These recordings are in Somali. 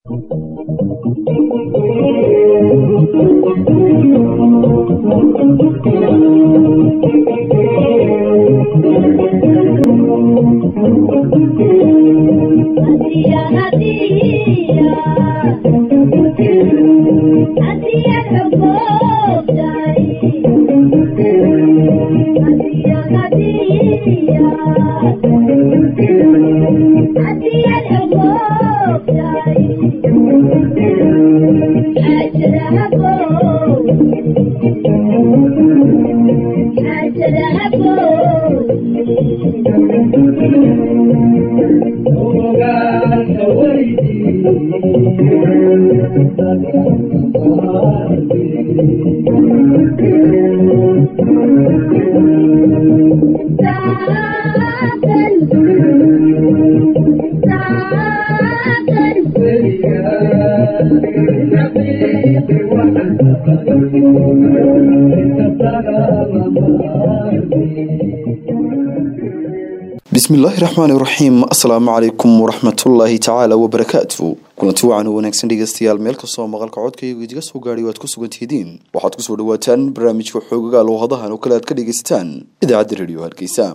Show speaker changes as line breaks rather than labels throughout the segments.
bismillaahi raxmaani raxiim assalaamu calaykum waraxmatullaahi tacaala wabarakaatu kulanti wacan oo wanaagsan dhegeystayaal meel kastoo maqalka codkaygu idiga soo gaadhay waad ku sugantihidiin waxaad kusoo dhawaataan barnaamijka xoogaga lowhadahan oo kale aad ka dhegaysataan idaacadda rediyo hargeysa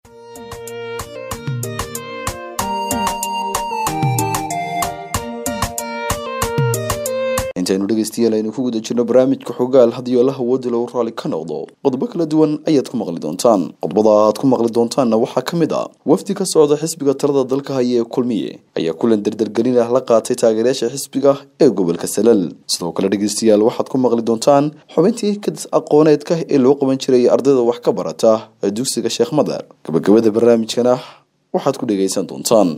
intaynu dhegeystayaal aynu ku guda jirno barnaamijka xogaal haddii allaha woodi lagu raali ka noqdo qodobo kala duwan ayaad ku maqli doontaan qodobada aad ku maqli doontaanna waxaa ka mid ah wafdi ka socda xisbiga talada dalka haya ee kulmiye ayaa kulan dardargelin ah la qaatay taageerayaasha xisbiga ee gobolka salal sidoo kale dhegeystayaal waxaad ku maqli doontaan xubintii kadis aqooneedka ee loo qaban jiray ardayda wax ka barata ee dugsiga sheekh madar gabagabada barnaamijkana waxaad ku dhegaysan doontaan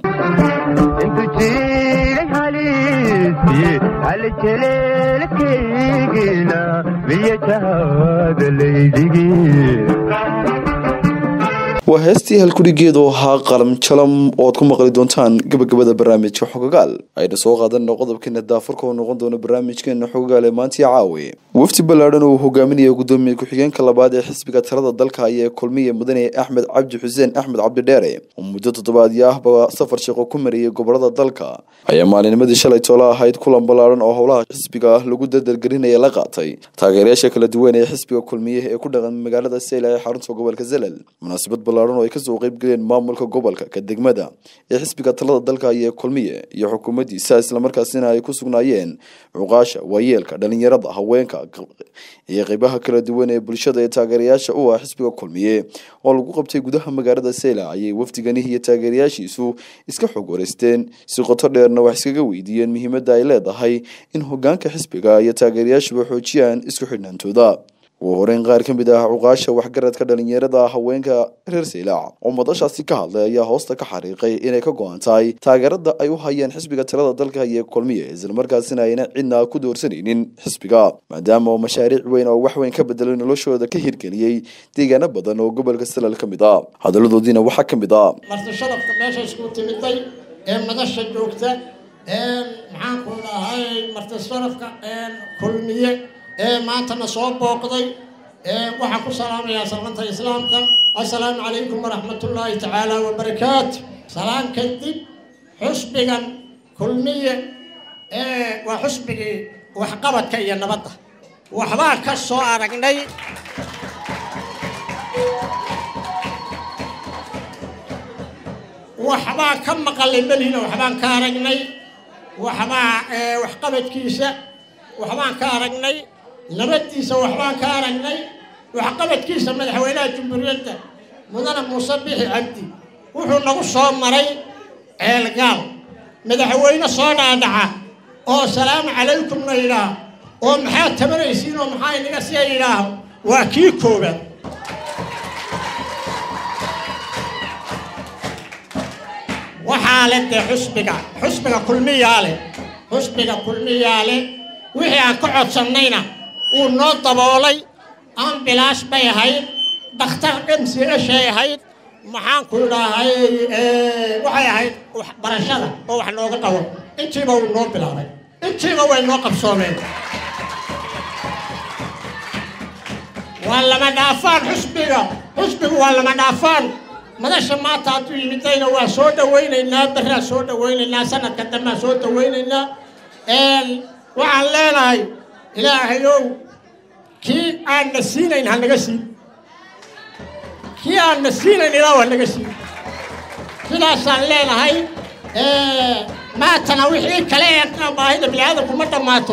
haljelelkaygina miyataada laydhigi
waa heestii halkudhigeedu ahaa qalam jalam oo aad ku maqli doontaan gabagabada barnaamijka xogagaal ayna soo qaadanna qodobkeena daafurka oo noqon doona barnaamijkeena xogagaal ee maantii caawe wafdi ballaadhan oo uu hogaaminaya gudoomiye ku-xigeenka labaad ee xisbiga talada dalka ayaa kulmiye mudane axmed cabdi xuseen axmed cabdidheere oo muddo toddobaadyo ahba safar shaqo ku mariyay gobolada dalka ayaa maalinimadii shalay toole ahayd kulan ballaadhan oo howlaha xisbiga ah lagu dardargelinaya la qaatay taageerayaasha kala duwan ee xisbiga kulmiye ee ku dhaqan magaalada seyla ee xarunta gobolka zelal munaasabad oo ay kasoo qeybgaleen maamulka gobolka ka degmada ee xisbiga talada dalka iyo kulmiye iyo xukuumaddiisa islamarkaasina ay ku sugnaayeen cuqaasha waayeelka dhalinyarada haweenka iyo qeybaha kala duwan ee bulshada ee taageerayaasha u ah xisbiga kulmiye oo lagu qabtay gudaha magaalada seyla ayay wafdigani iyo taageerayaashiisu iska xog wareysteen si qoto dheerna wax iskaga weydiiyeen muhiimadda ay leedahay in hogaanka xisbiga iyo taageerayaashuba xoojiyaan isku xidhnaantooda ugu horeyn qaar ka mid ah cuqaasha waxgaradka dhalinyarada haweenka reer seylaac oo madashaasi ka hadlay ayaa hoosta ka xariiqay inay ka go-an tahay taageerada ay u hayeen xisbiga talada dalka iyo kulmiye islamarkaasina ayna cidna ku doorsanaynin xisbiga maadaama oo mashaariic weyn oo wax weyn ka bedelay noloshooda ka hirgeliyey deegaano badan oo gobolka salal ka mid ah hadaladoodiina waxaa ka mid ah
marti sharafka meesha isku timiday ee madasha joogta maxaanku dhahay marti sharafka kulmiye ee maantana soo booqday waxaan ku salaamayaa salmanta islaamka assalaamu calaykum waraxmatullaahi tacaala wabarakaatu salaan kadib xusbigan kulmiye waa xusbigii waxqabadka iyo nabadda waxbaan ka soo aragnay waxbaan ka maqalay melina waxbaan ka aragnay waxbaa waxqabadkiisa waxbaan ka aragnay nabaddiisa waxbaan ka aragnay waxqabadkiisa madaxweynaha jumhuuriyadda mudane muuse bixi cabdi wuxuu nagu soo maray ceelgaal madaxweyne soo dhaadhaca oo salaamu calaykumna yidhaah oo maxaad tabanaysiin oo maxaa inaga siya yidhaah waa kii koobaad waxaa le dee xusbiga xusbiga kulmiyaa leh xusbiga kulmiyaa leh wixii aan ka codsannayna wuu noo daboolay ambilaash bay ahayd dhakhtar m c shay ahayd maxaanku idhaahay waxay ahayd waxbarashada oo wax nooga qabo intiiba wuu noo bilaabay intiiba way noo qabsoomeen waa lama dhaafaan xusbiga xusbigu waa lama dhaafaan madasha maanta hadduu yimidayna waa soo dhawaynaynaa berraa soo dhawaynaynaa sanadka dambaa soo dhawaynaynaa waxaan leenahay ilaahayow kii aanna siinayn ha naga siin kii aanna siinayn ilaahu ha naga siin sidaasaan leenahay maatana wixii kale ee baahida bini'aadanku ma dhammaato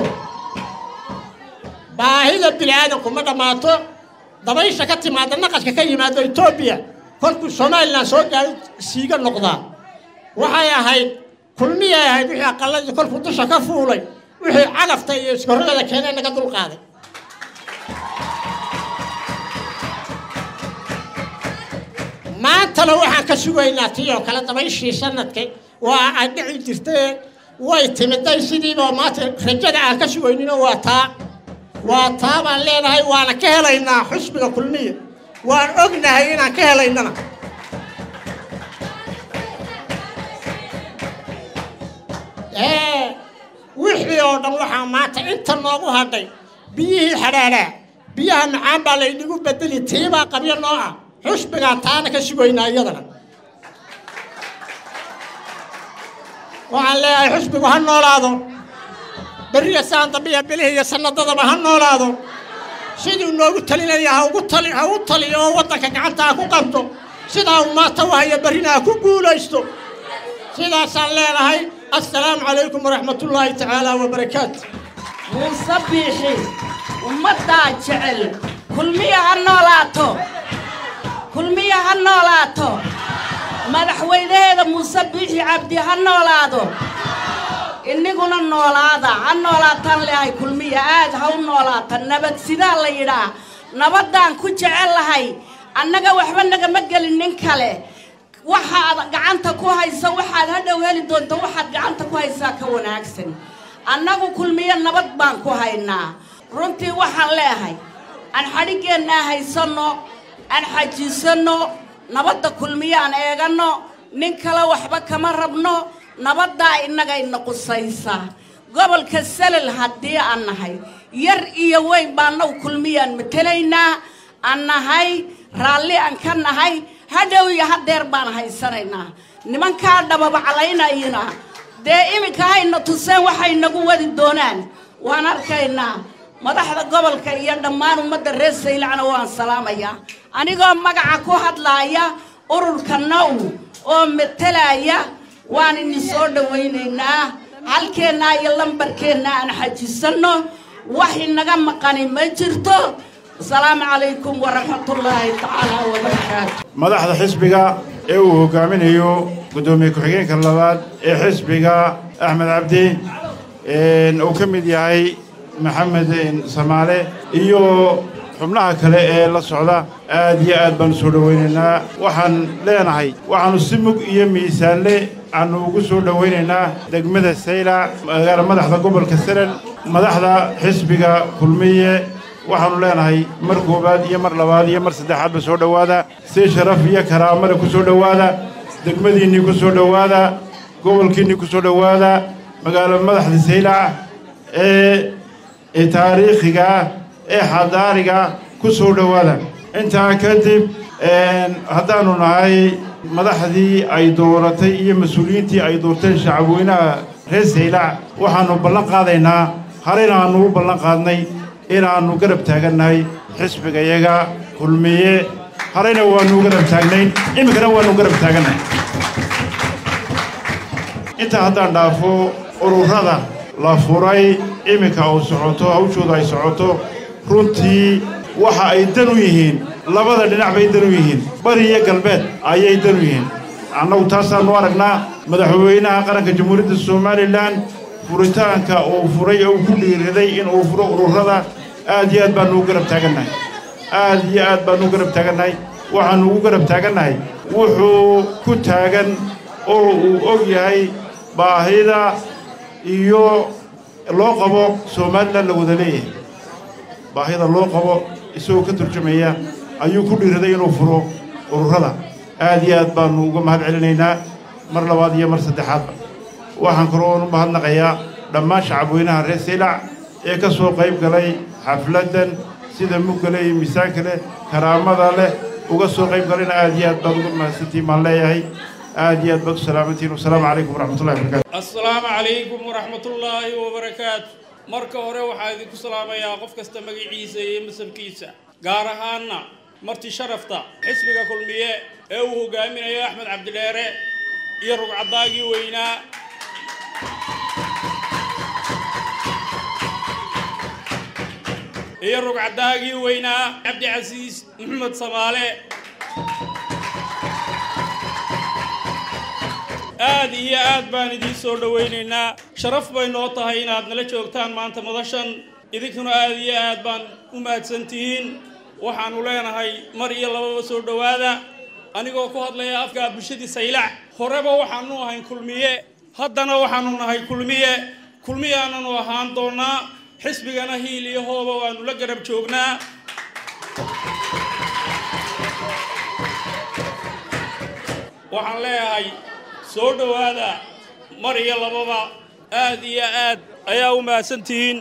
baahida bini'aadanku ma dhammaato dabaysha ka timaada naqaska ka yimaado etoobiya kolkuu somalilan soo gaaro siiga noqdaa waxay ahayd kulmiyay ahayd wixii aqaladii kolkuu dusha ka fuulay wixii cagafta iyo iskorrada keenee naga dulqaaday maantana waxaan ka sugaynaa tii oo kale dabayshii sanadka waa ay dhici jirtee way timiday sidiiba maanta rajada aan ka sugayninoo waa taa waa taa baan leenahay waana ka helaynaa xusbiga kulmiya waan ognahay inaan ka helaynana wixii oo dhan waxaa maanta inta noogu hadhay biyihii xadhaadhaa biyaha macaan baa laynagu bedeli tiibaa qabyo noo ah xusbigaa taana ka sugaynaa iyadana waxaan leeyahay xusbigu ha noolaado beriya saan dambiya bilihii iyo sanadadaba ha noolaado siduu noogu talinaya ha ugu tali ha u taliyo oo waddanka gacanta ha ku qabto sidaa uu maanta wahaya berrina ha ku guulaysto sidaasaan leenahay assalaamu calaykum waraxmatullaahi tacaala wabarakaatu
muuse biixi ummaddaa jecel kulmiya ha noolaato kulmiya ha noolaato madaxweynaheeda muuse biixi cabdi ha noolaado iniguna noolaada ha noolaataan leehay kulmiya aad ha u noolaata nabad sidaa la yidhaa nabaddaan ku jecel lahay annaga waxba nagama gelin nin kale waxaad gacanta ku hayso waxaad hadhow heli doonto waxaad gacanta ku haysaa ka wanaagsan annagu kulmiyo nabad baan ku haynaa runtii waxaan leehay aan xadhiggeenna haysanno aan xajiisanno nabadda kulmiyo aan eeganno nin kale waxba kama rabno nabaddaa innagayna qusaysa gobolka salel haddii aan nahay yar iyo weyn baanaw kulmiyaan matelaynaa aan nahay raalli aan ka nahay hadhow iyo hadeer baan haysanaynaa nimankaa dhababaclaynayina dee iminka hayna tuseen waxay nagu wadi doonaan waan arkaynaa madaxda gobolka iyo dhammaan ummadda reer saylacna waan salaamayaa anigoo magaca ku hadlaaya ururka naw oo metelaya waan idin soo dhawaynaynaa halkeennaa iyo lambarkeenna aan xajisanno wax inaga maqani ma jirto asalaamu calaykum waraxmatullaahi tacaala wabarakaatu
madaxda xisbiga ee uu hogaaminayo guddoomiye ku-xigeenka labaad ee xisbiga axmed cabdi uu ka mid yahay maxamed samaale iyo xubnaha kale ee la socda aad iyo aad baanu soo dhowaynaynaa waxaan leenahay waxaannu si mug iyo miisaanle aanu ugu soo dhowaynaynaa degmada saylac magaala madaxda gobolka salel madaxda xisbiga kulmiye waxaannu leenahay mar koowaad iyo mar labaad iyo mar saddexaadba soo dhowaada si sharaf iyo karaamada ku soo dhowaada degmadiinnii ku soo dhowaada gobolkiinnii ku soo dhowaada magaalo madaxda saylac ee taariikhiga ee xadaariga ku soo dhowaada intaa kadib haddaannu nahay madaxdii ay dooratay iyo mas-uuliyiintii ay doorteen shacabweynaha reer saylac waxaannu ballan qaadaynaa harena aannu u ballan qaadnay inaannu garab taagannahay xisbigayaga kulmiye harayna waannu garab taagnayn iminkana waannu garab taagannahay intaa haddaan dhaafo ururada la furay iminka uu socoto hawshooda ay socoto runtii waxa ay dan u yihiin labada dhinac bay dan u yihiin bari iyo galbeed ayay dan u yihiin annagu taasaannu aragnaa madaxweynaha qaranka jamhuuriyadda somalilan furitaanka uu furay oo uu ku dhiiriday in uu furo ururada aad iyo aad baannu ugu garab taagannahay aad iyo aad baannu u garab taagannahay waxaannu ugu garab taagannahay wuxuu ku taagan oo uu og yahay baahida iyo loo qabo somalilan la wada leeyahay baahida loo qabo isagoo ka turjumaya ayuu ku dhiiraday inuu furo ururada aad iyo aad baannu uga mahad celinaynaa mar labaad iyo mar saddexaadba waxaan kaloon u mahadnaqayaa dhammaan shacabweynaha reer saylac ee ka soo qayb galay xafladdan sida muggale iyo miisaanka leh karaamada leh uga soo qayb galayna aad iyo aad baad uga mahadsantiin baan leeyahay aad iyo aad baad u salaamantihiin wasalaamu calaykum waraxmatullahi wabarakatu
assalaamu calaykum waraxmatullaahi wabarakaatu marka hore waxaa idinku salaamayaa qof kasta magaciisa iyo masabkiisa gaar ahaanna marti sharafta xisbiga kulmiye ee uu hogaaminayo axmed cabdidheere iyo rugcadaagii weynaa iyo rugcadaagii weynaa cabdicasiis maxamed samaale aad iyo aad baan idiin soo dhowaynaynaa sharaf bay noo tahay inaad nala joogtaan maanta madashan idinkuna aad iyo aad baan u mahadsan tihiin waxaannu leenahay mar iyo lababa soo dhowaada anigoo ku hadlaya afka bulshadii saylac horeba waxaanu ahayn kulmiye haddana waxaanu nahay kulmiye kulmiyaananu ahaan doonaa xisbigana hiil iyo hooba waanu la garab joognaa waxaan leeyahay soo dhowaada mar iyo lababa aad iyo aad ayaa u mahadsan tihiin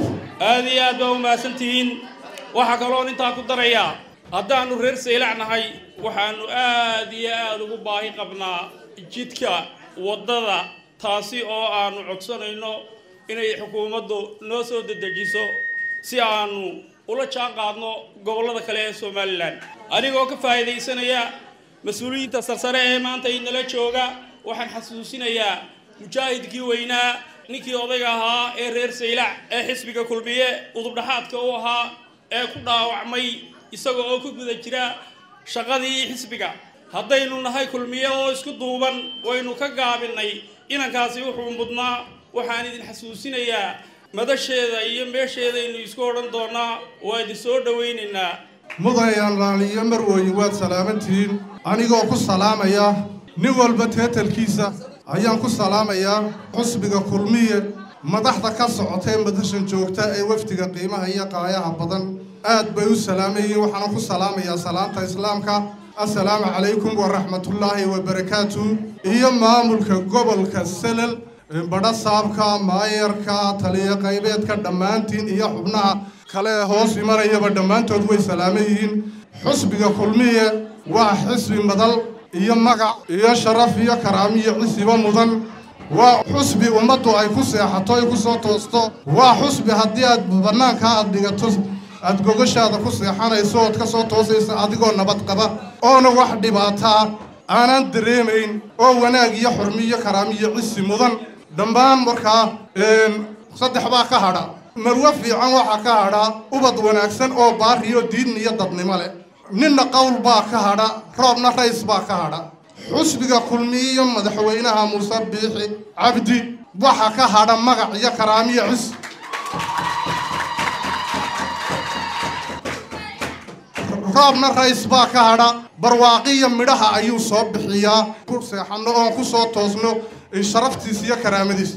aad iyo aad baa u mahadsan tihiin waxaa kaloon intaa ku darayaa haddaannu reer saylac nahay waxaannu aad iyo aad ugu baahi qabnaa jidka waddada taasi oo aannu codsanayno inay xukuumaddu noo soo dedejiso si aannu ula jaan qaadno gobollada kale ee somalilan anigoo ka faa'iidaysanaya mas-uuliyiinta sarsare ee maanta inala jooga waxaan xasuusinayaa mujaahidkii weynaa ninkii odayga ahaa ee reer saylac ee xisbiga kulmiye udubdhaxaadka u ahaa ee ku dhaawacmay isaga oo ku guda jira shaqadii xisbiga haddaynu nahay kulmiye oo isku duuban waynu ka gaabinay inankaasi wuxuu mudnaa waxaan idin xasuusinayaa madasheeda iyo meesheedaynu isku odhan doonaa waa idin soo dhowaynaynaa
mudayaan laaliyo marwooyin waad salaamantihiin anigoo ku salaamaya nin walba teetalkiisa ayaan ku salaamayaa xusbiga kulmiye madaxda ka socota ee madashan joogta ee wafdiga qiimaha iyo qaayaha badan aad bay u salaamayeen waxaana ku salaamayaa salaanta islaamka assalaamu calaykum waraxmatullaahi wabarakaatu iyo maamulka gobolka salal badha saabka maayarka taliyo qaybeedka dhammaantiin iyo xubnaha kale ee hoos imanayaba dhammaantood way salaaman yihiin xusbiga kulmiye waa xisbi madal iyo magac iyo sharaf iyo karaamiyo cisiba mudan waa xusbi ummaddu ay ku seexato ay ku soo toosto waa xusbi haddii aad bannaankaa aad dhigato aad gogashaada ku seexanayso ood ka soo toosaysa adigoo nabad qaba oona wax dhibaataa aanan dareemayn oo wanaag iyo xurmi iyo karaamiyo cisi mudan dhammaan markaa saddex baa ka hadha marwo fiican waxaa ka hadha ubad wanaagsan oo baariyo diin iyo dadnimo leh ninna qowl baa ka hadha roobna rays baa ka hadha xusbiga kulmiye iyo madaxweynaha muuse biixi cabdi waxa ka hadha magac iyo karaamiyo cis roobna rays baa ka hadha barwaaqiyo midhaha ayuu soo bixiyaa ku seexanno oon ku soo toosno sharaftiis iyo karaamadiis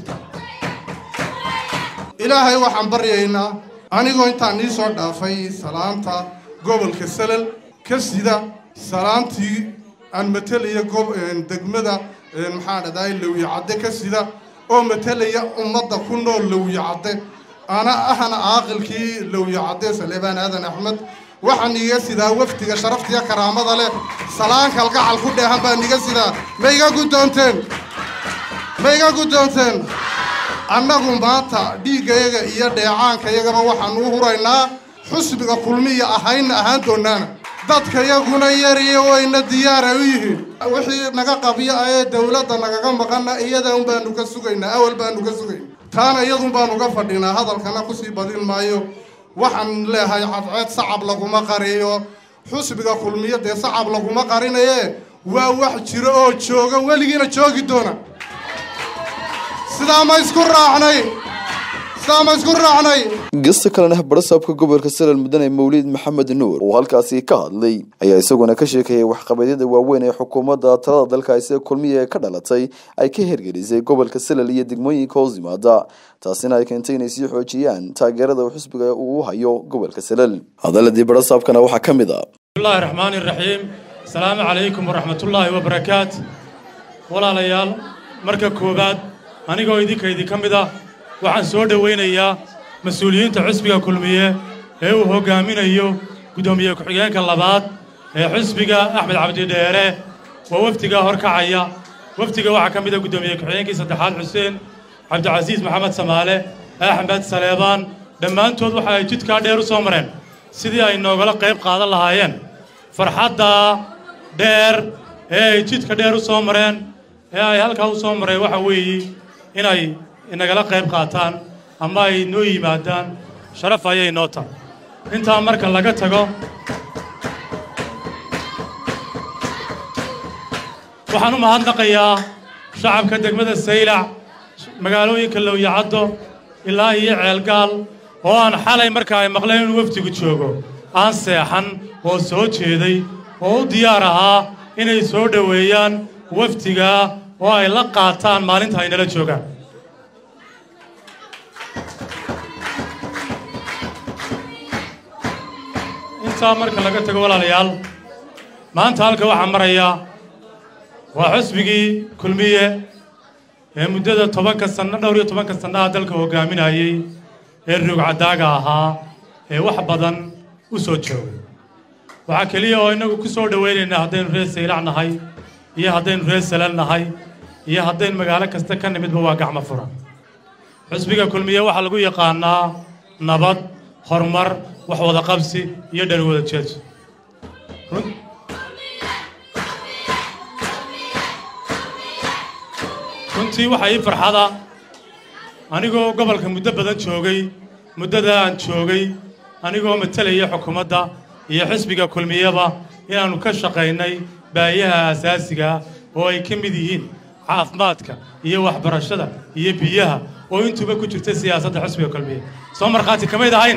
ilaahay waxaan baryaynaa anigoo intaan nii soo dhaafay salaanta gobolka salal ka sida salaantii aan matalaya degmada maxaa dhadaay lawye cadde ka sida oo matalaya ummadda ku nool lawye cadde ana ahna caaqilkii lawye cadde saleebaan aadan axmed waxaan iga sidaa wafdiga sharaftiya karaamada leh salaan kalgacal ku dheehan baan iga sidaa ma iga guddoonteen ma iga guddoonteen annagu maanta dhiiggayaga iyo dheecaankayagaba waxaan u huraynaa xusbiga kulmiya ahayna ahaan doonaana dadkayaguna yariyo wayna diyaara u yihiin wixii naga qabyo ee dowladda nagaga maqana iyada un baanu ka sugaynaa awal baanu ka sugayna taana iyadun baanu ga fadhinaa hadalkana kusii badin maayo waxaan leehay cadceed sacab laguma qariyo xusbiga kulmiyo dee sacab laguma qarinaye waa wax jiro oo jooga weligiina joogi doona sidaa ma isku raacnay sidaa ma isku raacnay
gasta kalena barasaabka gobolka salal mudane mawlid maxamed nuur oo halkaasi ka hadlay ayaa isaguna ka sheekayay waxqabadyada waaweyn ee xukuumadda talada dalka sida kulmiya ka dhalatay ay ka hergelisay gobolka salal iyo degmooyinka hoos yimaada taasina ay keentay inay sii xoojiyaan taageerada uu xisbiga uu u hayo gobolka salal hadaladii barasaabkana waxaa ka mid a
bismillahi raxmaani raxiim asalaamu calaykum waraxmatullaahi wabarakaat walaalayaal marka koowaad anigoo idinka idinka mid ah waxaan soo dhowaynayaa mas-uuliyiinta xusbiga kulmiye ee uu hoggaaminayo guddoomiye ku-xigeenka labaad ee xusbiga axmed cabdidheere waa wafdigaa horkacaya wafdiga waxaa ka mid a guddoomiye ku-xigeenkii saddexaad xuseen cabdicasiis maxamed samaale axmed saleebaan dhammaantood waxa ay jidkaa dheer u soo mareen sidii ay noogala qayb qaadan lahaayeen farxadda dheer ee ay jidka dheer u soo mareen ee ay halkaa u soo mareen waxa weeye inay inagala qayb qaataan ama ay noo yimaadaan sharaf ayay noo tahay intaa marka laga tago waxaan u mahadnaqayaa shacabka degmada saylac magaalooyinka lowyacaddo ilaa iyo ceelgaal oo aan xalay marka ay maqleen inuu wafdigu joogo aan seexan oo soo jeeday oo u diyaar ahaa inay soo dhoweeyaan wafdiga oo ay la qaataan maalinta ay nala joogaan intaa marka laga tago walaalayaal maanta halka waxaa maraya waa xusbigii kulmiye ee muddada tobanka sanno dhowr iyo tobanka sannaha dalka hoggaaminayey ee ruugcadaaga ahaa ee wax badan u soo joogay waxaa keliya oo innagu ku soo dhowaynaynaa haddaynu reer saylac nahay iyo haddaynu reer salal nahay iyo haddaynu magaalo kasta ka nimidba waa gacmo furan xusbiga kulmiye waxaa lagu yaqaanaa nabad horumar wax wada qabsi iyo dhani wada jeedso runtii waxaa ii farxada anigoo gobolka muddo badan joogay muddada aan joogay anigoo matalaya xukuumadda iyo xisbiga kulmiyaba inaannu ka shaqaynay baayaha asaasiga oo ay ka mid yihiin caafimaadka iyo waxbarashada iyo biyaha oo intuuba ku jirta siyaasadda xisbiga kulmiye soo markhaati kamayd ahayn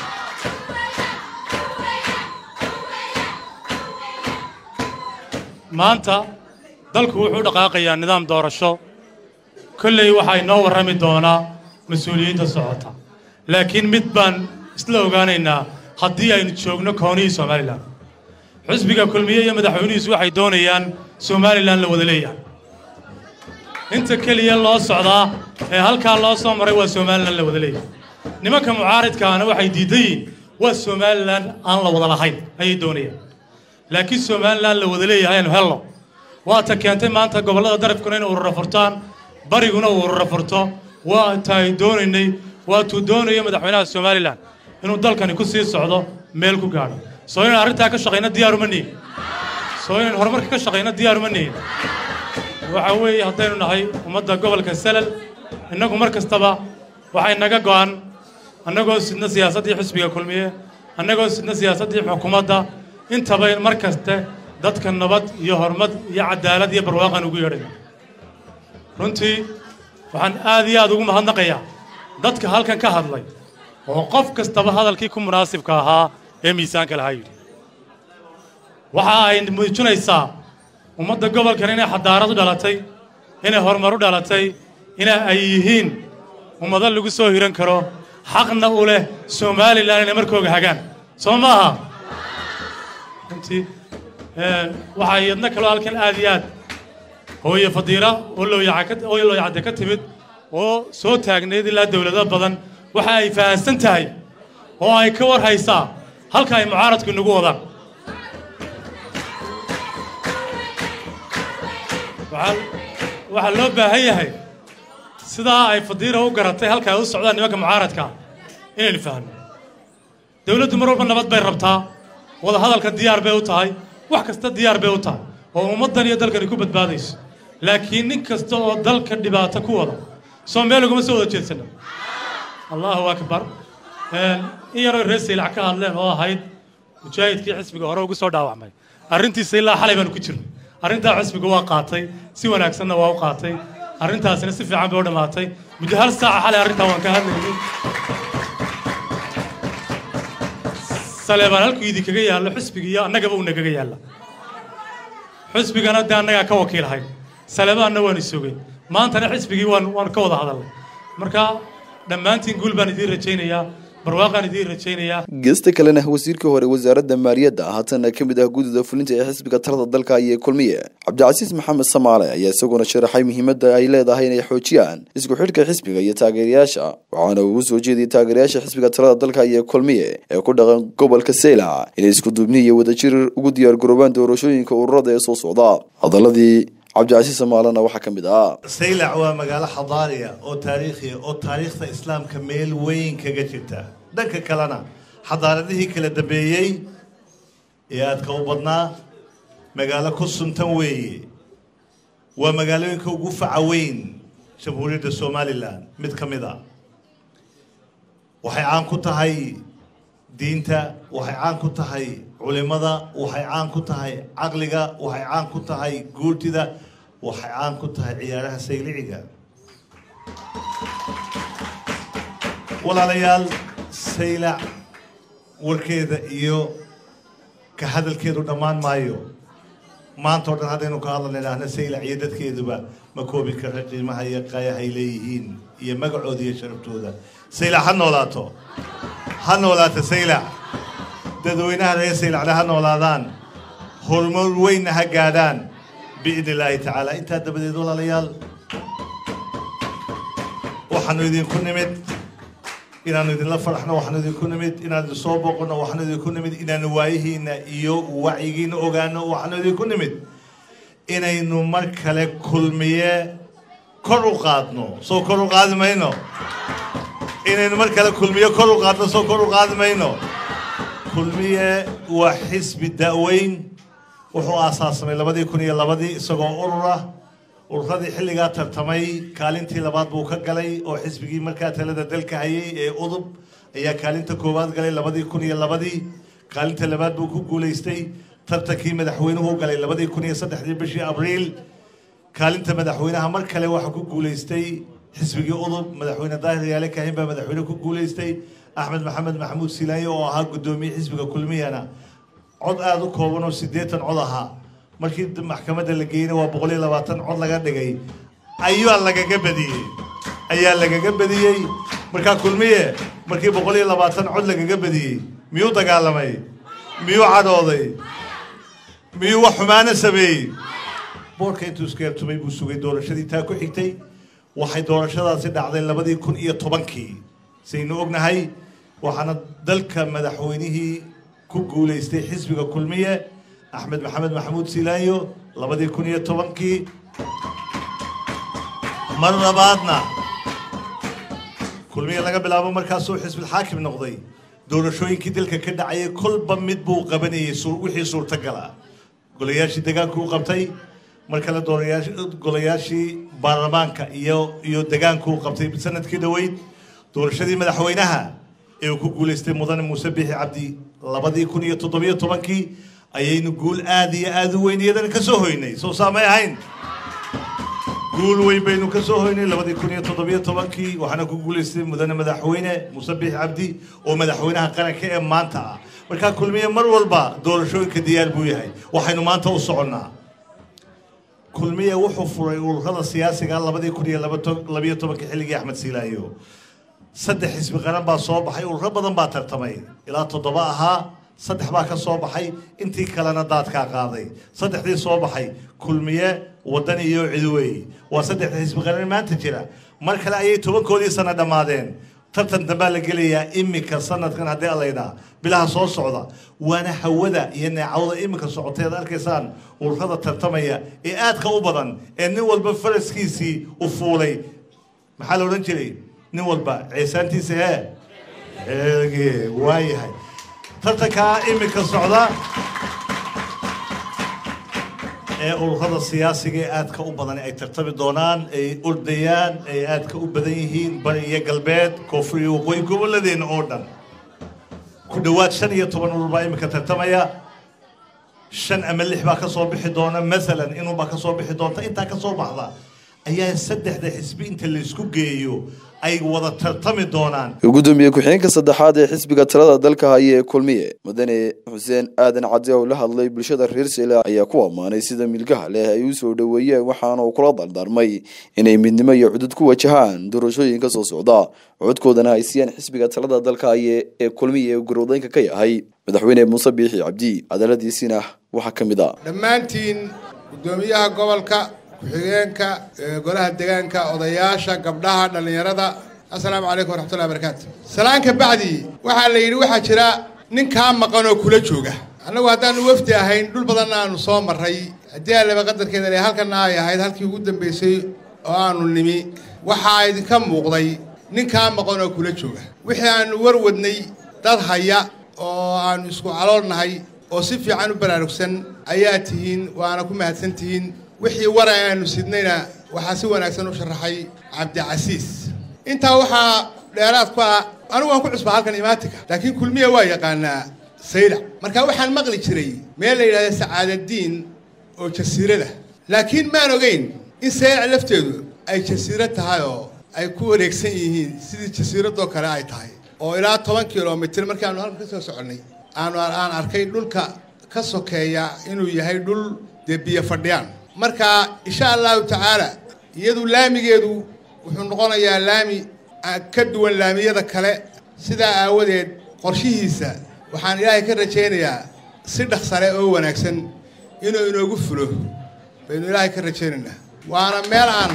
maanta dalku wuxuu dhaqaaqayaa nidaam doorasho kolley waxaa inoo warrami doonaa mas-uuliyiinta socota laakiin mid baan isla ogaanaynaa haddii aynu joogno koonihii somalilan xusbiga kulmiye iyo madaxweynihiisu waxay doonayaan somalilan la wada leeyahay inta keliya loo socdaa ee halkaa loo soo maray waa somalilan la wada leeyahay nimanka mucaaridkaana waxay diidan yihiin waa somalilan aan la wada lahayn ayay doonayaan laakiin somalilan la wada leeyahay aynu helno waata keentay maanta gobollada darafkuna inay urura furtaan bariguna uu urura furto waa taay doonaynay waatuu doonayo madaxweynaha somalilan inuu dalkani ku sii socdo meel ku gaadho soo inaan arrintaa ka shaqayno diyaaruma nihin soo inaan horumarka ka shaqayno diyaaruma nihin waxa weeye haddaynu nahay ummadda gobolka salal innagu mar kastaba waxay naga go'an annagoo sidna siyaasaddii xisbiga kulmiye annagoo sidna siyaasaddii xukuumadda intaba mar kaste dadka nabad iyo horumad iyo cadaalad iyo barwaaqan ugu yeedhayna runtii waxaan aad iyo aad ugu mahadnaqayaa dadka halkan ka hadlay oo qof kastaba hadalkii ku munaasibka ahaa ee miisaanka lahaa yidhi waxa ay muujinaysaa ummadda gobolkan inay xadaarad u dhalatay inay horumar u dhalatay ina ay yihiin ummado lagu soo hiran karo xaqna u leh somalilan inay markooga hagaan soo maaha runtii waxaa iyadna kaloo halkan aad iyo aad hooye fadiira oo looyacoo looyacadde ka timid oo soo taagnayd ilaa dawlado badan waxa ay fahansan tahay oo ay ka war haysaa halka ay mucaaradku inagu wadaan waxaa loo baahan yahay sidaa ay fadiira u garatay halka ay u socdaan nimanka mucaaradkaa inaynu fahno dawladdu mar walba nabad bay rabtaa wada hadalka diyaar bay u tahay wax kasta diyaar bay u tahay oo ummaddan iyo dalkani ku badbaadayso laakiin nin kasta oo dalka dhibaato ku wada soo meel ugama soo wada jeedsano allahu akbar in yaroo reer saylac ka hadleen oo ahayd mujaahidkii xisbiga hore ugu soo dhaawacmay arrintiisa ilaa xalay baanu ku jirnay arrintaa xisbiga waa qaatay si wanaagsanna waa u qaatay arrintaasina si fiican bay u dhammaatay muddo hal saaca xalay arrintaa waan ka hadlaynay saleebaan halkuu idinkaga yaallo xisbiga iyo annagaba uu nagaga yaalla xisbigana dee annagaa ka wakiilahay saleebaanna waan isogeen maantana xisbigii waan waan ka wada hadalnay marka dhammaantiin guul baan idiin rajaynayaa barwaaqaan idiin rajaynayaa
geesta kalena wasiirkii hore wasaaradda maaliyadda haatana ka mid ah guddida fulinta ee xisbiga talada dalka iyo kulmiye cabdicasiis maxamed samaale ayaa isaguna sharaxay muhiimadda ay leedahay inay xoojiyaan isku xidhka xisbiga iyo taageerayaasha waxaana uu soo jeediyey taageerayaasha xisbiga talada dalka iyo kulmiye ee ku dhaqan gobolka seylac inay isku duubni iyo wadajir ugu diyaar garoobaan doorashooyinka ururada ee soo socda hadaladii cabdicasiis samaalena waxaa ka mid ah
saylac waa magaalo xadaariya oo taariikhiya oo taariikhda islaamka meel weyn kaga jirta dhanka kalena xadaaradihii kala dambeeyey ee aadka u badnaa magaalo ku suntan weeye waa magaalooyinka ugu faca weyn jamhuuriyadda somalilan mid ka mid a waxay caan ku tahay diinta waxay caan ku tahay culimada waxay caan ku tahay caqliga waxay caan ku tahay guurtida waxay caan ku tahay ciyaaraha sayliciga walaalayaal saylac warkeeda iyo ka hadalkeedu dhammaan maayo maanta oo dhan haddaynu ka hadlan idhaahna saylac iyo dadkeeduba ma koobi kara qiimaha iyo qayahay leeyihiin iyo magacooda iyo sharaftooda saylac ha noolaato ha noolaato saylac dadweynaha reer saylacna ha noolaadaan horumar weynna ha gaadhaan biidni illaahi tacaala intaa dabadeed walaalayaal waxaanu idinku nimid inaanu idinla faraxno waxaanu idinku nimid inaanu idin soo boqonno waxaanu idinku nimid inaanu waayihiinna iyo wacyigiina ogaano waxaanu idinku nimid inaynu mar kale kulmiye kor u qaadno soo kor u qaadi mayno inaynu mar kale kulmiye kor u qaadno soo kor u qaadi mayno kulmiye waa xisbi da'weyn wuxuu aasaasamay labadii kun iyo labadii isagoo urur ah ururadii xilligaa tartamay kaalintii labaad buu ka galay oo xisbigii markaa talada dalka hayay ee udub ayaa kaalinta koowaad galay labadii kun iyo labadii kaalinta labaad buu ku guulaystay tartankii madaxweynuhu galay labadii kun iyo saddexdii bishii abriil kaalinta madaxweynaha mar kale waxaa ku guulaystay xisbigii udub madaxweyne daahir yaale kahin baa madaxweyne ku guulaystay axmed maxamed maxamuud silaaye oo ahaa guddoomiye xisbiga kulmiyana cod aada u kooban oo siddeetan cod ahaa markii maxkamadda la geeyeyna waa boqol iyo labaatan cod laga dhigay ayaa lagaga badiyey ayaa lagaga badiyey markaa kulmiye markii boqol iyo labaatan cod lagaga badiyey miyuu dagaalamay miyuu cadhooday miyuu wax xumaana sameeyey boorka intuu iskeertumay buu sugay doorashadii taa ku xigtay waxay doorashadaasi dhacday labadii kun iyo tobankii saynu ognahay waxaana dalka madaxweynihii ku guulaystay xisbiga kulmiye axmed maxamed maxamuud silaayo labadii kun iyo tobankii mar labaadna kulmiye laga bilaabo markaasuu xisbilxaakim noqday doorashooyinkii dalka ka dhacayay kolba mid buu qabanayay wixii suurtagala golayaashii degaanku u qabtay mar kale golayaashii baarlamaanka iyo iyo degaanku u qabtay sanadkii dhoweyd doorashadii madaxweynaha ee uu ku guulaystay mudane muuse biixi cabdi labadii kun iyo toddobiyo tobankii ayaynu guul aada iyo aada u weyn iyadana ka soo hoynay soo saamay ahayn guul weyn baynu ka soo hoynay labadii kun iyo toddobiyo tobankii waxaana ku guulaystay mudane madaxweyne muuse biixi cabdi oo madaxweynaha qaranka ee maanta ah markaa kulmiye mar walba doorashooyinka diyaar buu yahay waxaynu maanta u soconnaa kulmiye wuxuu furay ururada siyaasiga labadii kun iyo labayo tobankii xilligii axmed siilaayo saddex xisbi qaran baa soo baxay ururo badan baa tartamay ilaa toddoba ahaa saddex baa ka soo baxay intii kalena daadkaa qaaday saddexdii soo baxay kulmiye waddan iyo cidwey waa saddexda xisbi qaran maanta jira mar kale ayay tobankoodii sana dhammaadeen tartan dambaa la gelayaa iminka sanadkan haddii alaydhaa bilaha soo socda waana hawada iyo neecawda iminka socoteed arkaysaan ururada tartamaya ee aadka u badan ee nin walba faraskiisii u fuulay maxaa la odhan jiray nin walba ceesaantiisa hee eege waa yahay tartankaa iminka socda ee ururada siyaasiga ee aadka u badan ay tartami doonaan ay ordayaan ay aadka u badan yihiin bari iyo galbeed koonfur iyo waqooyi gobolladeena oo dhan ku dhowaad shan iyo toban urur baa iminka tartamaya shan ama lix baa ka soo bixi doona masalan inuunbaa ka soo bixi doonta intaa ka soo baxda ayaa saddexda xisbi inta laysku geeyo ay wada tartami doonaan
gudoomiye ku-xigeenka saddexaad ee xisbiga talada dalka haya ee kulmiye mudane xuseen aadan cadde oo la hadlay bulshada reer sela ayaa ku ammaanay sida milgaha leh ay u soo dhoweeyeen waxaana uu kula dardaarmay inay midnimo iyo cudud ku wajahaan doorashooyinka soo socda codkoodana ay siiyaan xisbiga talada dalka haya ee kulmiye ee garoodeynka ka yahay madaxweyne muuse biixi cabdi hadaladiisiina waxaa ka mid a
dhammaantiin guddoomiyaha gobolka ku-xigeenka golaha degaanka odayaasha gabdhaha dhallinyarada assalaamu calaykum waraxmatullahi barakaatu salaanka bacdi waxaa la yidhi waxaa jira nin kaa maqan oo kula jooga annagu haddaanu wafdi ahayn dhul badanna aanu soo marray haddii allaba qadarkeeda le halkana ay ahayd halkii ugu dambaysay oo aanu nimi waxaa idinka muuqday ninkaa maqan oo kula jooga wixii aanu warwadnay dad haya oo aanu isku caloolnahay oo si fiican u baraarugsan ayaa tihiin waana ku mahadsan tihiin wixii wara aanu sidnayna waxaa si wanaagsan u sharaxay cabdicasiis intaa waxaa dheeraad ku ah anigu waan ku cusbaa halkan imaatinka laakiin kulmiya waa yaqaanaa saylac marka waxaan maqli jiray meel la yidhahda sacaadadiin oo jasiirada laakiin maan ogeyn in saylac lafteedu ay jasiiro tahay oo ay ku wareegsan yihiin sidii jasiiradoo kale ay tahay oo ilaa toban kilomitir markii aanu halkan ka soo soconnay aanu aan arkay dhulka ka sokeeya inuu yahay dhul dee biyo fadhiyaan marka insha allahu tacaala iyadu laamigeedu wuxuu noqonayaa laami ka duwan laamiyada kale sidaa aawadeed qorshihiisa waxaan ilaahay ka rajaynayaa si dhaqsale oo wanaagsan inuu inoogu fulo baynu ilaahay ka rajaynaynaa waana meel aan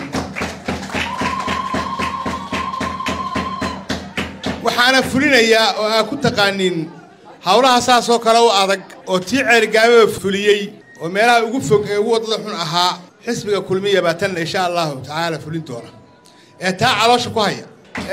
waxaana fulinayaa oo aa ku taqaaniin howlaha saasoo kale u adag oo tii ceerigaamaba fuliyey oo meelaha ugu fog ee ugu waddada xun ahaa xisbiga kulmiya baa tanna insha allahu tacaala fulin doona ee taa caloosha ku haya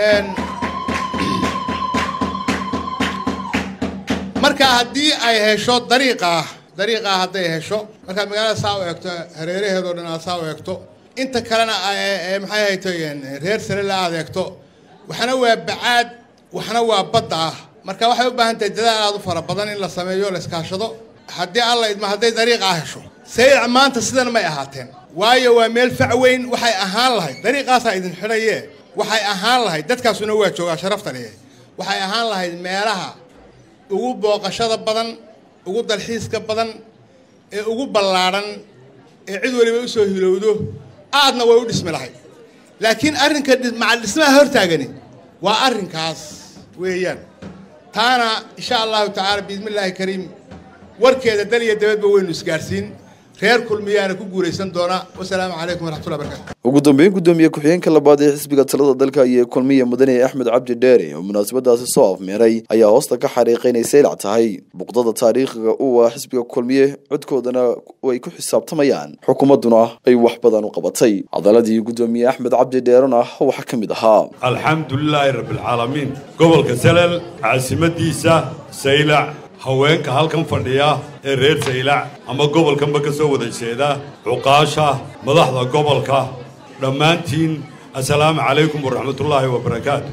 marka haddii ay hesho dariiqaa dariiqaa hadday hesho markaad magaalada saa u eegto hareeraheedoo dhan aad saa u eegto inta kalena maxay haytoyeen reer sarela aad eegto waxna waa bacaad waxna waa badda ah marka waxay u baahan tahay dadaal aad u fara badan in la sameeyo la iskaashado haddii alla idma hadday dariiqaa hesho saylac maanta sidan may ahaateen waayo waa meel fac weyn waxay ahaan lahayd dariiqaasaa idin xidhaye waxay ahaan lahayd dadkaasuna waa joogaa sharafta leh waxay ahaan lahayd meelaha ugu booqashada badan ugu dalxiiska badan ee ugu ballaadhan ee cid waliba u soo hilowdo aadna way u dhismi lahayd laakiin arrinka macal dhismaha hortaagani waa arrinkaas weeyaan taana insha allahu tacaala biidmi illaahi kariim warkeeda dal iyo dabadba waynu isgaadhsiin reer kulmiyaana ku guulaysan doona wasalaamu calaykum waraxmatullahi barakatu
ugu dambeyn gudoomiye ku-xigeenka labaad ee xisbiga talada dalka iyo kulmiya mudane axmed cabdi dheere oo munaasabadaasi soo afmeeray ayaa hoosta ka xariiqay inay saylac tahay buqdada taariikhiga u ah xisbiga kulmiye codkoodana ay ku xisaabtamayaan xukuumadduna ay wax badan u qabatay cadaladii gudoomiye axmed cabdi dheerena waxaa ka mid ahaa
alxamdulilaahi rabbilcaalamiin gobolka salal caasimadiisa saylac haweenka halkan fadhiya ee reer saylac ama gobolkanba ka soo wada jeeda cuqaasha madaxda gobolka dhammaantiin assalaamu calaykum waraxmatullaahi wabarakaatu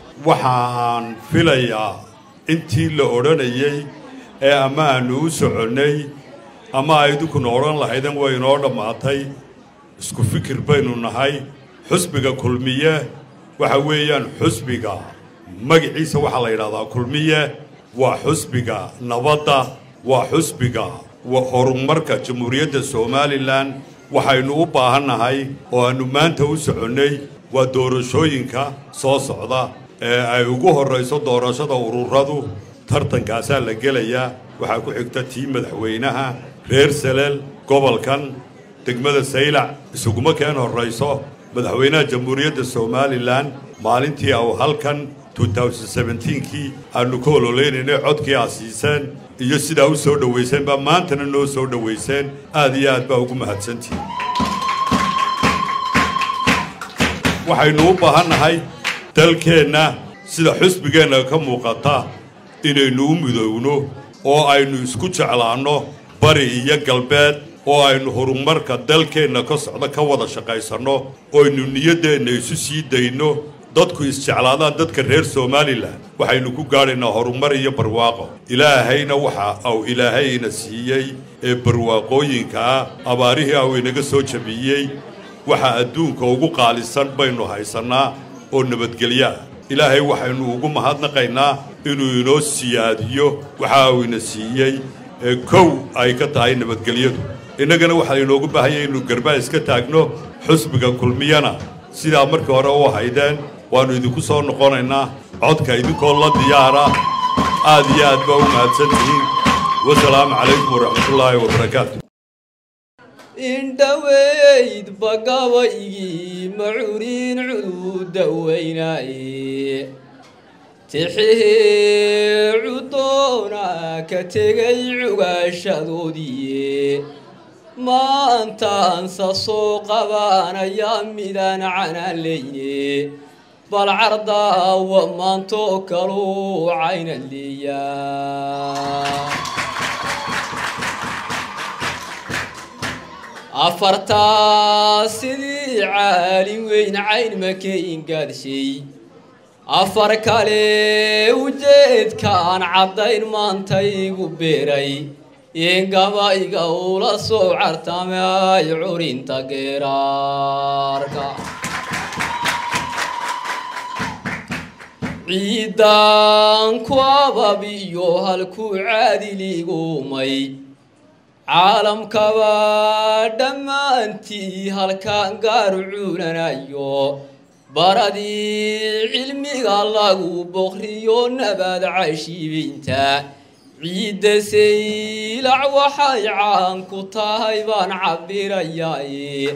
waxaan filayaa intii la odhanayey ee ama aanu u soconnay ama aydinkuna odhan lahaydeen way inoo dhammaatay isku fikir baynu nahay xusbiga kulmiye waxa weeyaan xusbiga magaciisa waxaa la yidhahdaa kulmiye waa xusbiga nabadda waa xusbiga horumarka jamhuuriyadda somalilan waxaynu u baahannahay oo aannu maanta u soconnay waa doorashooyinka soo socda ee ay ugu horrayso doorashada ururadu tartankaasaa la gelayaa waxaa ku xigta tii madaxweynaha reer saleel gobolkan degmada saylac isuguma keen horrayso madaxweynaha jamhuuriyadda somalilan maalintii au halkan kii aanu ka ololeynayna codkii aad siiseen iyo sidaa u soo dhowayseen baa maantana noo soo dhowayseen aad iyo aad baa ugu mahadsantihin waxaynu u baahannahay dalkeenna sida xusbigeenna ka muuqata inaynu u midowno oo aynu isku jeclaanno bari iyo galbeed oo aynu horumarka dalkeenna ka socda ka wada shaqaysanno oynu niyaddeenna isu sii dayno dadku isjeclaadaan dadka reer somalilan waxaynu ku gaadhaynaa horumar iyo barwaaqo ilaahayna waxa uu ilaahayna siiyey ee barwaaqooyinkaa abaarihii au inaga soo jabiyey waxa adduunka ugu qaalisan baynu haysannaa oo nabadgelyaa ilaahay waxaynu ugu mahadnaqaynaa inuu inoo siyaadiyo waxa uu ina siiyey ee kow ay ka tahay nabadgelyadu innagana waxaa inoogu baahanya inuu garbaa iska taagno xusbiga kulmiyana sidaa markii hore u haydeen waannu idinku soo noqonaynaa codka idinkoo la diyaara aad iyo aad baa u mahadsan tihiin wasalaamu calaykum waraxmatullaahi wabarakaatu
indhaweyd bagabaygii macuuriin cududa weynaaye tixihee cudoona ka tegay cugaashadoodiiye maantaansa soo qabaanaya midaan canaalayne bal cardaawa maantoo kaluu cayna leeyaa afartaa sidii caalin weyn cayn makayn gaadshay afar kale ujeedkaan caddayn maanta igu beeray ingabayga ula soo cartamay curinta geeraarka ciidan ku ababiyo halkuu caadiliigumay caalamkaba dhammaantii halkaan gaaru cuulanayo baradii cilmiga lagu boqriyo nabaad cashiibinta ciidda saylac waxay caan ku tahay baan cabirayaye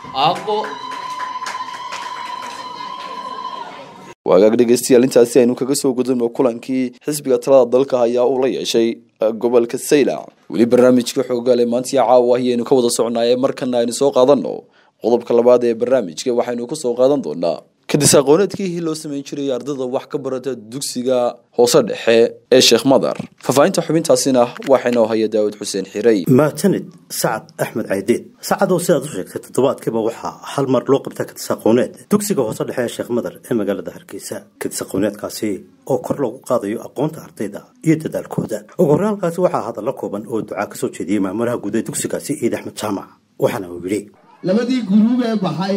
waagaag dhegeystayaal intaasi aynu kaga soo gudubno kulankii xisbiga talada dalka ayaa uu la yeeshay gobolka saylac weli barnaamijka xoogaale maantii caawa ayaynu ka wada socnaaye markana aynu soo qaadano qodobka labaad ee barnaamijka waxaynu ku soo qaadan doonaa kadis aqooneedkii loo samayn jiray ardada wax ka barata dugsiga hoose dhexe ee sheekh madar faahfaahinta xubintaasina waxaynoo haya daawud xuseen xirey
maatanid sacad axmed caydiid sacadow sidaad u sheegtay toddobaadkiiba waxaa hal mar loo qabtaa kadis aqooneed dugsiga hoose dhexe ee sheekh madar ee magaalada hargeysa kadis aqooneedkaasi oo kor loogu qaadayo aqoonta ardayda iyo dadaalkooda ugu horreyn halkaasi waxaa hadalla kooban oo ducaa ka soo jeediyey maamulaha guud ee dugsigaasi ciid axmed jaamac waxaana uu yidhi
labadii guruub ee baxay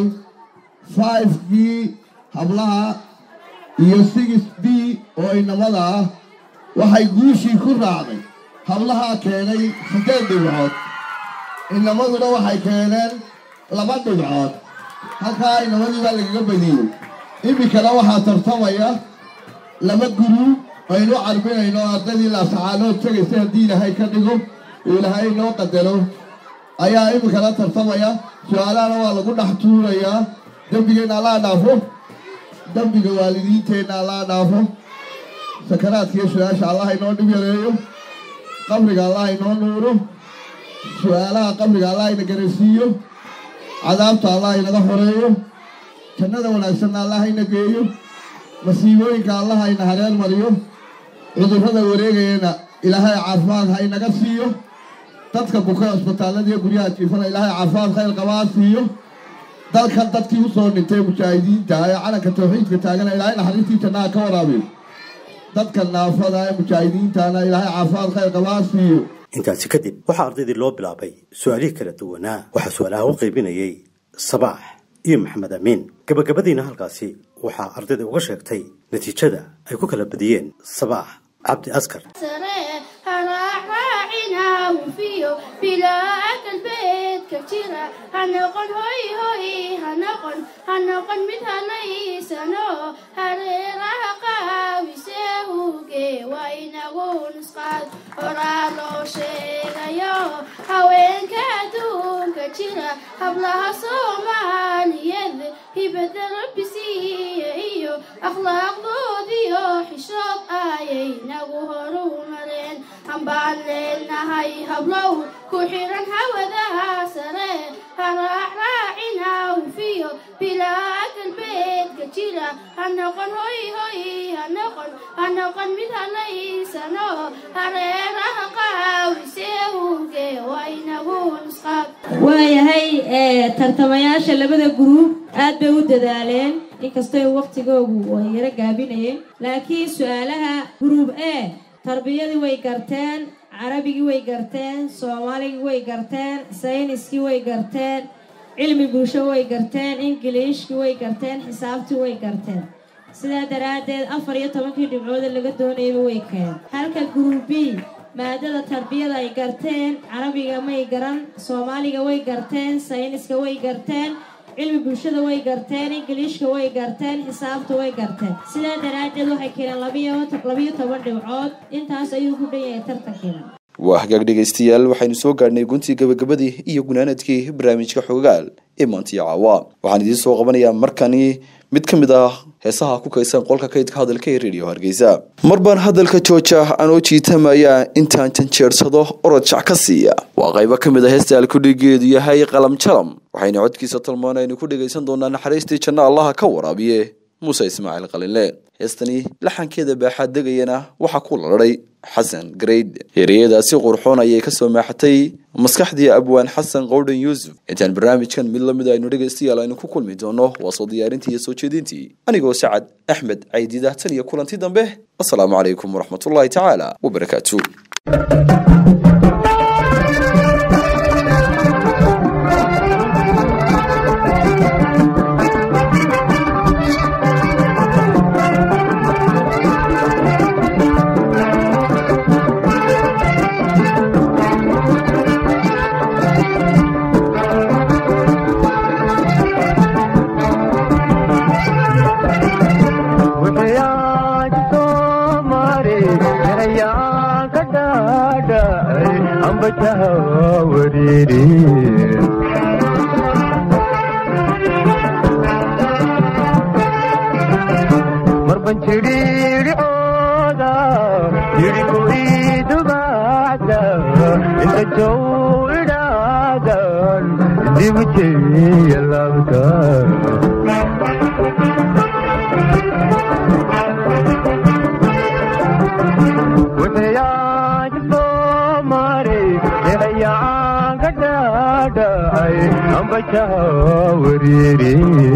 fivekii hablaha iyo six b oo inamada ah waxay guushii ku raacday hablahaa keenay siddeed dhibcood inamaduna waxay keeneen laba dhibcood halkaa inamadii baa lagaga badiyey iminkana waxaa tartamaya laba guruub aynu carbinayno ardaydii laasacaanood tegaysa haddii ilaahay ka dhigo oo ilaahay inoo qadaro ayaa iminkana tartamaya su-aalahana waa lagu dhex tuurayaa dembigeenna allaa dhaafo dembiga waalidiinteenna allaa dhaafo sakaraadkiiyo su-aasha allah inoo dhib yareeyo qabriga allah inoo nuuro su-aalaha qabriga allah ina garansiiyo cadaabta allah inaga xoreeyo jannada wanaagsanna allah ina geeyo masiibooyinka allah ina hareer mariyo cudurrada wareegayana ilaahay caafimaad ha inaga siiyo dadka buka cusbitaallada iyo guryaha jiifana ilaahay caafimaad khayr qabaa siiyo dalkan dadkii u soo dhintay mujaahidiinta ee calanka tawxiidka taagana ilaahay naxariistii jannaha ka waraabiyo dadka naafada ee mujaahidiintana ilaahay caafimaad khayr qabaa siiyo
intaasi kadib waxaa ardaydii loo bilaabay su-aalihii kala duwanaa waxaa su-aalaha u qaybinayey sabaax iyo maxamed amiin gabagabadiina halkaasi waxaa ardayda uga sheegtay natiijada ay ku kala badiyeen sabaax cabdi askar
hanoqon hoy hoy hanoqon hanoqon mid hanaysano hareeraha qaawise huge waa inagu nusqaad horaa loo sheegayo haweenka adduunka jira hablaha soomaaliyeed hibada rabbi siiye iyo akhlaaqdoodiyo xishood ayay nagu horu mareen hambaan leenahay hablow ku xiran hawadaha sare haraacraacina ufiyo bilaa galbeedka jira hanoqon hoy hoy hanoqon hanoqon mid hanaysano hareeraha qaawise huge waa inagu nusqaad
waayahay tartamayaasha labada guruub aad bay u dadaaleen inkastoo waqtigoogu ay yaro gaabinayeen laakiin su-aalaha guruub e tarbiyadii way garteen carabigii way garteen soomaaligii way garteen sayniskii way garteen cilmi bulsho way garteen ingiliishkii way garteen xisaabtii way garteen sidaa daraaddeed afar iyo tobankii dhibcoode laga doonayaba way keen halka guruub b maadada tarbiyada ay garteen carabiga may garan soomaaliga way garteen sayniska way garteen cilmi bulshada way garteen ingiliishka way garteen xisaabta way garteen sidaa daraaddeed waxay keeneen labiyo toban dhibcood intaas ayuu ku dhan yahay tartankiina
waa hagaag dhegaystayaal waxaynu soo gaadhnay guntii gabagabadii iyo gunaanadkii barnaamijka xogaal ee maantiyo caawa waxaan idiin soo qabanayaa markani mid ka mid ah heesaha ku kaysan qolka kaydka hadalka ee radio hargeysa mar baan hadalka jooja anoo jiitamaya intaan janjeersado orod jac ka siiya waa qaybo ka mid a heesta alkudhigeedu yahay qalam jalam waxayna codkiisa talmaan aynu ku dhegaysan doonaa naxariistii janno allaha ka waraabiye muuse ismaaciil qalinle heestani laxankeeda baaxaad degayana waxaa ku laladay xasan grade ereyadaasi qurxoon ayay kasoo maaxatay maskaxdii abwaan xasan qowdhan yuusuf intaan barnaamijkan mid lamid aynu dhegaystayaal aynu ku kulmi doono waa soo diyaarintii iyo soo jeedintii anigoo sacad axmed caydidah tan iyo kulanti dambe asalaamu calaykum waraxmatullaahi tacaala wabarakaatu
marban jidhiidhicooda yidhigu iidubacda inta jow idhaadan dibu jeya labta wuxuyaaj soo maray dhehayaan ka dhaadhacay ambajaha wariiri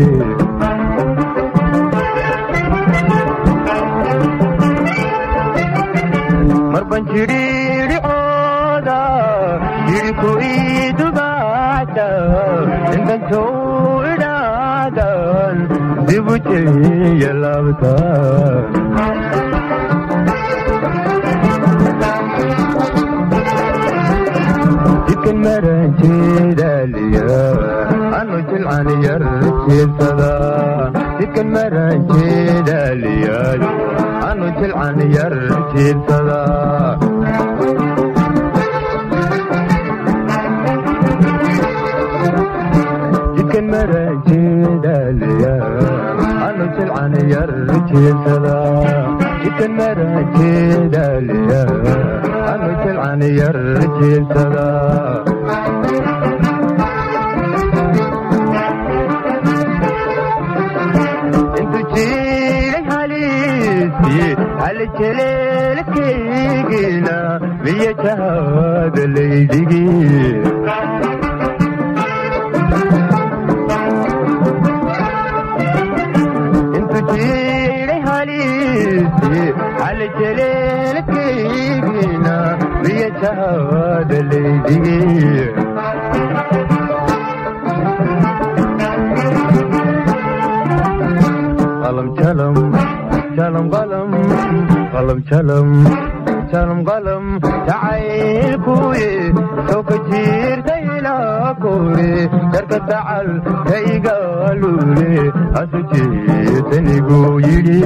marban jidhiidhicooda yidhiku iidubacda intan jow idhaadan dibu jeya labta jidkan maranjeedaliya anu jilcan yar jiirsada jidkan maranjeedaliya anu jilcan yar jiirsada jidkan maranjeedaliya anu jilcan yar jiirsada jidkan maranjeedaliya anu jilcan yar jiirsada intu jiray haliisii halijeleelkaygina miya jahada laydhigii intu jiray haliisii halijeleelkaygina miya jahada laydhigii qalam jalam jalam qalam qalam jalam jalam qalam jacaylkuye soo ka jiirta ilaa kore jarka dacal ka igaalule hasu jeetanigu yidhi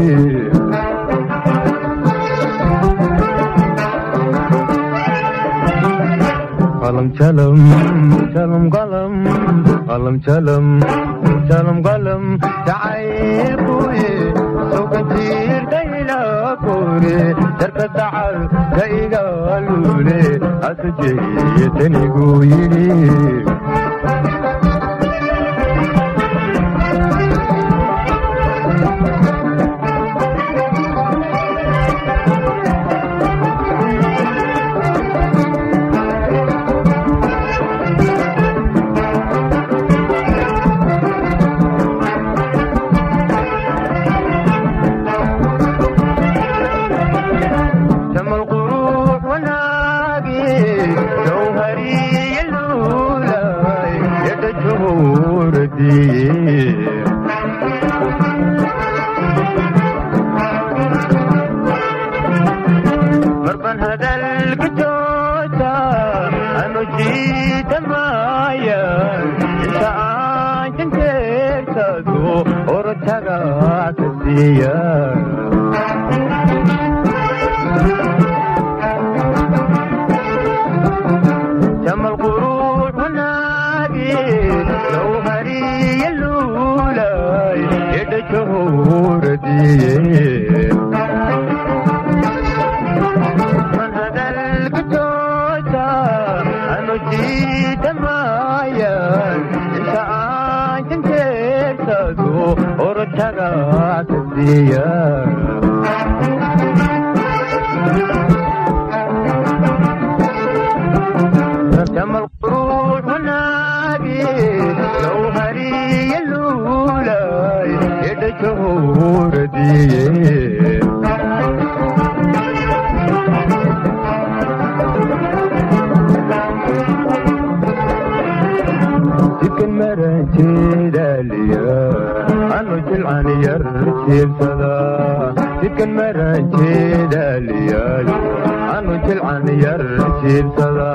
qalam jalam jalam qalam qalam jalam jalam qalam jacaylkuye soo ka jiirta ilaa kore jarka dacal ka igaalule hasu jeetanigu yidhi جمع القروح وناقي جوهري اللولاي يد الجهور دي مربن هذا الكتوتا أنا جيت معايا انت عايش ترتدو ورتقا تسيا geeyaa jamal quruux wanaagi low hariya luulay edhajohuradiye jidkan maranjeedaliya anu jilcan yar jiibsada jidkan maranjeedaliyayo anu jilcan yar jiibsada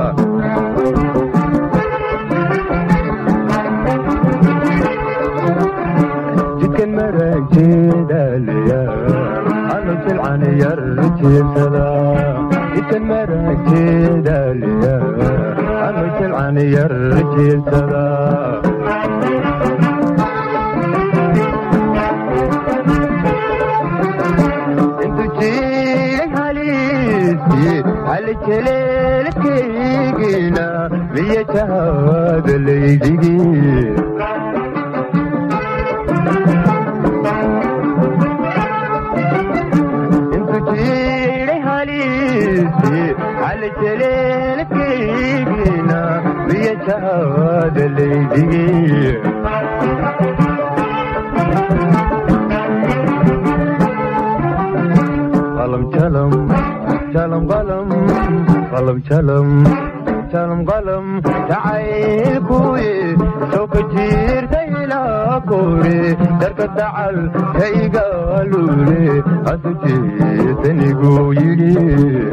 jidkan maranjeedaliya anu jilcan yar jiibsada jidkan maranjeedaliya anu jilcan yar jiibsada halejeleelkaygina miya jahaada laydigi intu jiray haliisi halejeleelkaygina miya jahaada laydigi qalam jalam jalam qalam qalam jalam jalam qalam jacaylkuye sooka jiirta ilaa koore darka dacal kaygaalule asu jeetanigu yidhi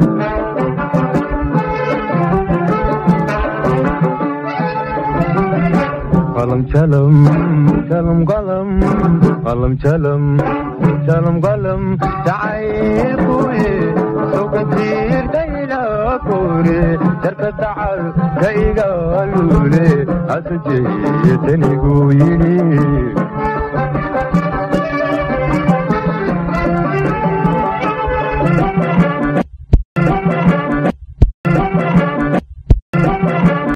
qalam jalam jalam qalam qalam jalam jalam qalam jacaylkuye sooka jiirta ilaa koore darka dacal kaygaalule asu jeetanigu yidhi